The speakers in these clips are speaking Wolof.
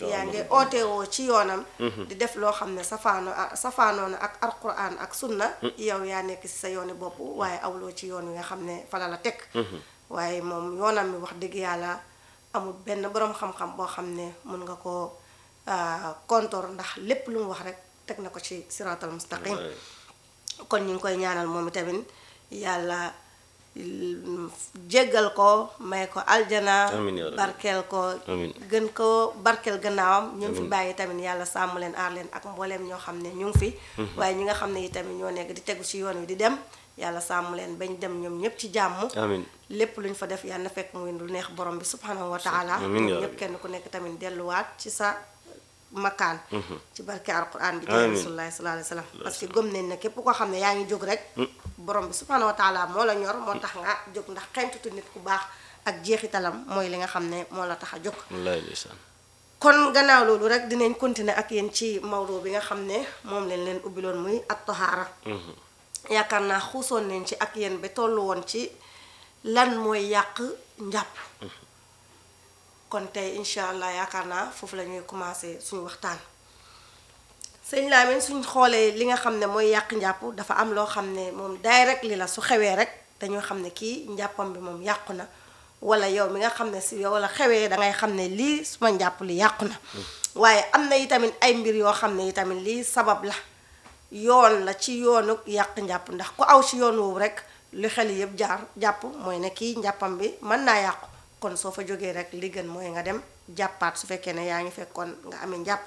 yaa ngi ootewoo ci yoonam di def loo xam ne safaano safaanoona ak alquran ak sunna yow yaa nekk si sa yooni bopp waaye awloo ci yoon wi nga xam ne fala la teg waaye moom yoonam mi wax dëgg yàlla amul benn boroom xam-xam boo xam ne mun nga ko kontor ndax lépp lu mu wax rek teg na ko ci siraatal mustaqim kon ñu ngi koy ñaanal moom itamit yàlla jéggal ko may ko aljana Amiin yaa rabbi. barkeel ko Amiin. gën ko barkeel gannaawam ñu ngi fi bàyyi tamit yàlla sàmm leen aar leen ak mbooleem ñoo xam ne ñu ngi fi waaye ñi nga xam ne itamit ñoo nekk di tegu ci yoon wi di dem yàlla sàmm leen bañ dem ñoom ñëpp ci jàmm amiin lépp lu ñu fa def yàlla na fekk muy lu neex borom bi subhanahu wa taala Amiin yaa ñoom ñëpp rabbi. kenn ku nekk tamit delluwaat ci sa makkaan ci barke alquran bi Amiin. jërë rasulullahi sallallahu alayhi wa sallam parce que gëm nañ ne képp koo xam ne yaa ngi jóg rek borom bi subhanahu wa taala moo la ñor moo tax nga jóg ndax xentutu nit ku baax ak jeexitalam mooy li nga xam ne moo la tax a jóg wallaay ndeysaan kon gannaaw loolu rek dinañ continuer ak yéen ci mawdo bi nga xam ne moom leen leen ubbiloon muy at tahaara yaakaar naa xuusoon nañ ci ak yéen ba tollu woon ci lan mooy yàq njàpp kon tey incha allah yaakaar naa foofu la ñuy commencé suñu waxtaan sëñ Lamine suñ xoolee li nga xam ne mooy yàq njàpp dafa am loo xam ne moom daay rek li la su xewee rek dañoo xam ne kii njàppam bi moom yàqu na wala yow mi nga xam ne si yow la xewee dangay xam ne lii suma njàpp li yàqu na waaye am na itamit ay mbir yoo xam ne itamit lii sabab la yoon la ci yoonu yàq njàpp ndax ku aw ci yoon woowu rek li xel yëpp jaar jàpp mooy ne kii njàppam bi mën naa yàqu kon soo fa jógee rek li gën mooy nga dem jàppaat su fekkee ne yaa ngi fekkoon nga amee njàpp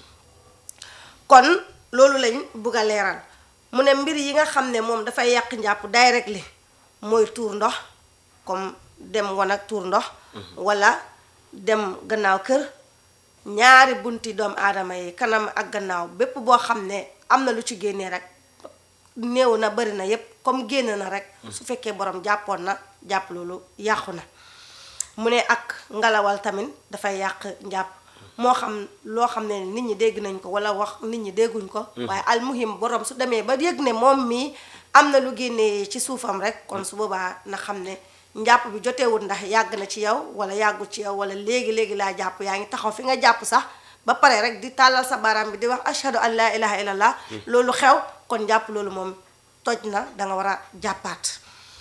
kon loolu lañ bugg a leeral mu ne mbir yi nga xam ne moom dafay yàq njàpp direct li mooy tuur ndox comme dem wan ak tuur ndox wala dem gannaaw kër ñaari bunti doomu aadama yi kanam ak gannaaw bépp boo xam ne am na lu ci génnee rek néew na bari na yépp comme génn na rek su fekkee borom jàppoon na jàpp loolu yàqu na mu ne ak ngalawal tamit dafay yàq njàpp moo xam loo xam ne nit ñi dégg nañ ko wala wax nit ñi dégguñ ko waaye almuhim borom su demee ba yëg ne moom mii am na lu génnee ci suufam rek kon su boobaa na xam ne njàpp bi jotewut ndax yàgg na ci yow wala yàggul ci yow wala léegi-léegi laa jàpp yaa ngi taxaw fi nga jàpp sax ba pare rek di tàllal sa baaraam bi di wax ashhadu an laa ilaha illallah loolu xew kon jàpp loolu moom toj na danga war a jàppaat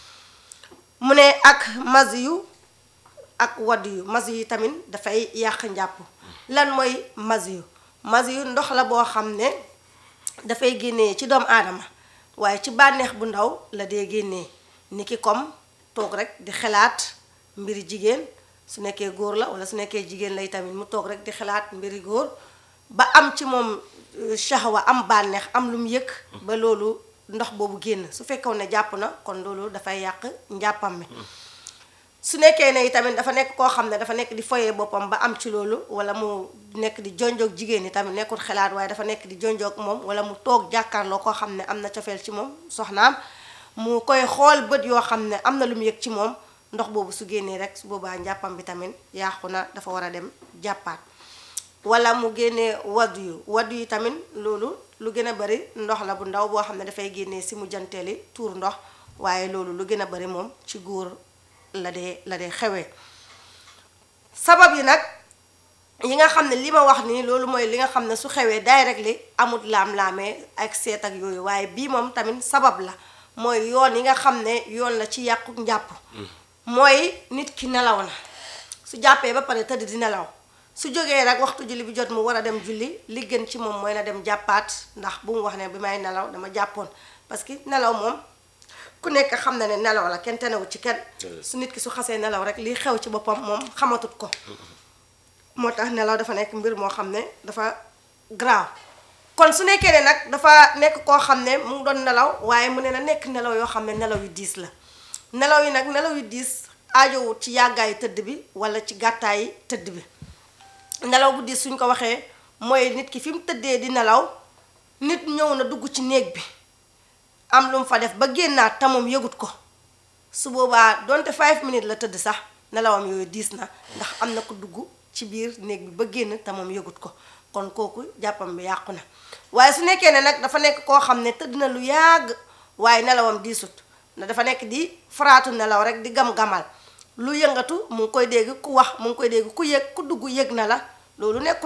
mu ne ak mas yu ak wadd yu mas yu tamit dafay yàq njàpp lan mooy mas yu mas yu ndox la boo xam ne dafay génnee ci doomu aadama waaye ci bànneex bu ndaw la dee génnee ni ki comme toog rek di xalaat mbiri jigéen su nekkee góor la wala su nekkee jigéen lay tamit mu toog rek di xalaat mbiri góor ba am ci moom euh, shahwa am bànneex am lu mu yëg ba loolu ndox boobu génn su fekkoon ne jàpp na kon loolu dafay yàq njàppam mi su nekkee ne itamit dafa nekk koo xam ne dafa nekk di foyee boppam ba am ci loolu wala mu nekk di jonjoog jigéen ñi tamit nekkul xalaat waaye dafa nekk di jonjoog moom wala mu toog jàkkaarloo koo xam ne am na cofeel ci moom soxnaam mu koy xool bët yoo xam ne am na lu mu yëg ci moom ndox boobu su génnee rek su boobaa njàppam bi tamit yàqu na dafa war a dem jàppaat wala mu génnee waddu yu waddu yi tamit loolu lu gën a bari ndox la bu ndaw boo xam ne dafay génnee si mu janteeli tuur ndox waaye loolu lu gën a bari moom ci góor la dee la dee xewee sabab yi nag yi nga xam ne li ma wax nii loolu mooy li nga xam ne su xewee direct li amut laam-laamee ak seet ak yooyu waaye bii moom tamit sabab la mooy yoon yi nga xam ne yoon la ci yàqu njàpp mooy nit ki nelaw na su jàppee ba pare tëdd di nelaw su jógee rek waxtu julli bi jot mu war a dem julli li gën ci moom mooy na dem jàppaat ndax bu mu wax ne bi may nelaw dama jàppoon parce que nelaw moom ku nekk xam na ne nelaw la kenn tenewu ci kenn su nit ki su xasee nelaw rek li xew ci boppam moom xamatut ko moo tax nelaw dafa nekk mbir moo xam ne dafa graaw kon su nekkee ne nag dafa nekk koo xam ne mu ngi doon nelaw waaye mu ne na nekk nelaw yoo xam ne nelaw yu diis la nelaw yi nag nelaw yu diis aajowut ci yàggaayu tëdd bi wala ci gàttaayi tëdd bi nelaw bu diis suñ ko waxee mooy nit ki fi mu tëddee di nelaw nit ñëw na dugg ci néeg bi am lu mu fa def ba génnaat te moom yëgut ko su boobaa donte 5 minutes la tëdd sax nelawam yooyu diis na ndax am na ko dugg ci biir néeg bi ba génn te moom yëgut ko kon kooku jàppam bi yàqu na waaye su nekkee ne nag dafa nekk koo xam ne tëdd na lu yàgg waaye nelawam diisut na dafa nekk di faraatu nelaw rek di gam-gamal lu yëngatu mu ngi koy dégg ku wax mu ngi koy dégg ku yëg ku dugg yëg na la loolu nekkul